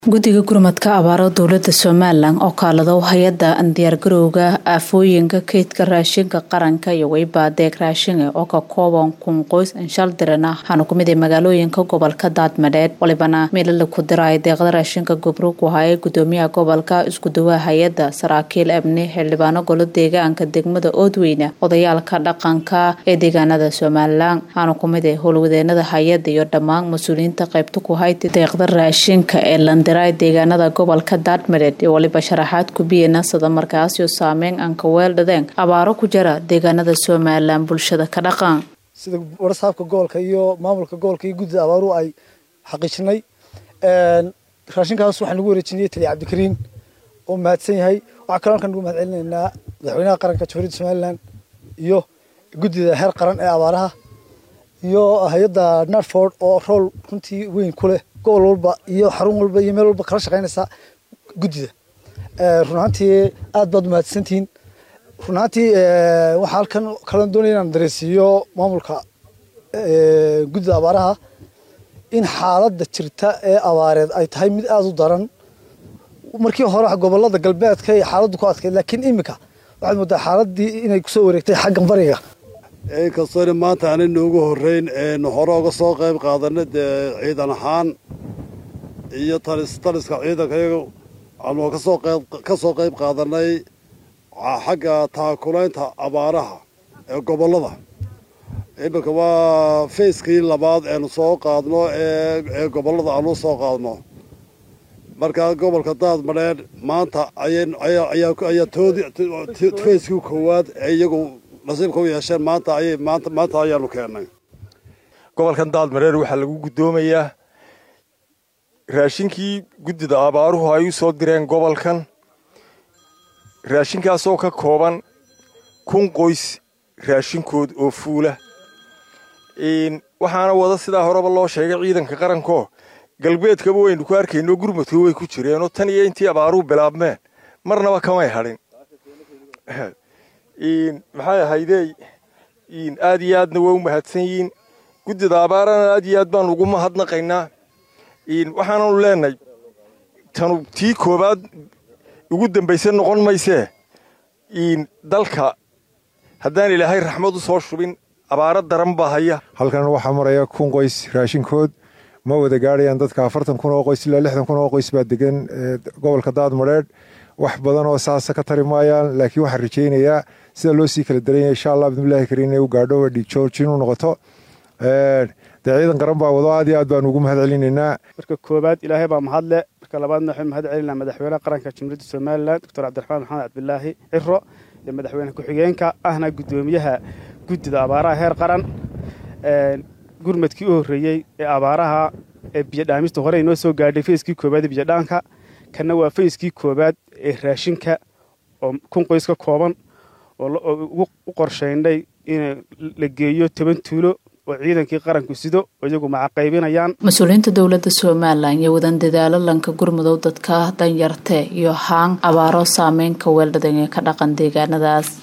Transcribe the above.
guddiga gurmadka abaaro dowlada somalilan oo kaalado hay-ada diyaargarowga aafooyinka kaydka raashinka qaranka iyo weyba deeq raashinga oo ka kooban kun qoys anshaldirana waxaana kumid a magaalooyinka gobolka daadmadheed walibana meelala ku diray deeqda raashinka gobruug wahaye gudoomiyaha gobolka iskuduwaha hay-ada saraakiil amni xildhibaano golo deegaanka degmada oodweyne odayaalka dhaqanka ee deegaanada somalilan waxaana kumid a howlwadeenada hay-ada iyo dhammaan mas-uuliyiinta qaybta ku hayta deeqda raashinka ee landa deegaanada gobolka daadmareed iyo waliba sharaxaad kubiyana sida markaasyo saameyn aan ka weeldhadeen abaaro ku jira deegaanada somalilan bulshada ka dhaqan sida warasaabka gobolka iyo maamulka gobolka iyo guddida abaaruhu ay xaqiijinay raashinkaas waxaan ugu wareejinayay taliya cabdikariin oo mahadsan yahay waxaa kaloo halkan ugu mahad celinaynaa madaxweynaha qaranka jamhuuriyadda somalilan iyo guddida heer qaran ee abaaraha iyo hay-adda narford oo rool runtii weyn ku leh gobol walba iyo xarun walba iyo meel walba kala shaqaynaysa guddida run ahaantii aad baad umahadsantihiin run ahaantii waxaa halkan kala doonaya inaan dareensiiyo maamulka guddida abaaraha in xaaladda jirta ee abaareed ay tahay mid aada u daran markii hore gobolada galbeedka ay xaaladdu ku adkayd laakiin iminka waxaad moodaa xaaladii inay kusoo wareegtay xaggan bariga inkastoona maanta aanay noogu horreyn eenu hore uga soo qayb qaadanay dee ciidan ahaan iyo talis taliska ciidanka iyaga aanu kasoo qayb ka soo qayb qaadanay xagga taakulaynta abaaraha ee gobollada iminka waa fayskii labaad eenu soo qaadno ee gobollada aanu soo qaadno markaa gobolka daadmadheedh maanta ayaa toodi fayskii koowaad ee iyagu nasiibka u yeesheen maanta ayay maanta maanta ayaanu keennay gobolkan daadmareer waxaa lagu guddoomayaa raashinkii guddida abaaruhu ay u soo direen gobolkan raashinkaasoo ka kooban kun qoys raashinkood oo fuula waxaana wada sidaa horeba loo sheegay ciidanka qaranko galbeedkaba waynu ku arkayno gurmadka way ku jireenoo tan iyo intii abaaruhu bilaabmeen marnaba kamay hadhin maxay ahaydey aad iyo aadna waa u mahadsan yihiin guddida abaarana aad iyo aad baanu ugu mahadnaqaynaa waxaananu leenahay tanu tii koowaad ugu dambayse noqon maysee dalka haddaan ilaahay raxmad u soo shubin abaaro daran baa haya halkan waxaa maraya kun qoys raashinkood ma wada gaadhayaan dadka afartan kun oo qoys ilaa lixdan kun oo qoys baa degan gobolka daadmadheedh wax badan oo saasa ka tari maayaan laakiin waxaan rajaynayaa sida loo sii kala daranya insha allah bidmillahi kariim inay u gaadho dhiig joojin u noqoto dee ciidan qaran baa wado aad iyo aad baanu ugu mahad celinaynaa marka koowaad ilaahay baa mahadle marka labaadna waxaan mahad celinaa madaxweynaha qaranka jamhuuriyadda somalilan doctor cabdiraxmaan maxamed cabdilaahi ciro iyo madaxweyne ku-xigeenka ahna guddoomiyaha guddida abaaraha heer qaran gurmadkii u horreeyey ee abaaraha ee biyodhaamista hore inoo soo gaadhay fayskii koowaad ee biyodhaanka kanna waa fayskii koowaad ee raashinka oo kun qoys ka kooban oo u qorshaynay in la geeyo toban tuulo oo ciidankii qaranku sido oo iyagu macaqaybinayaan mas-uuliyiinta dowlada somalilan iyo wadan dadaalo lanka gurmudow dadka danyarte iyo haan abaaro saameyn ka weeldhadan ee ka dhaqan deegaanadaas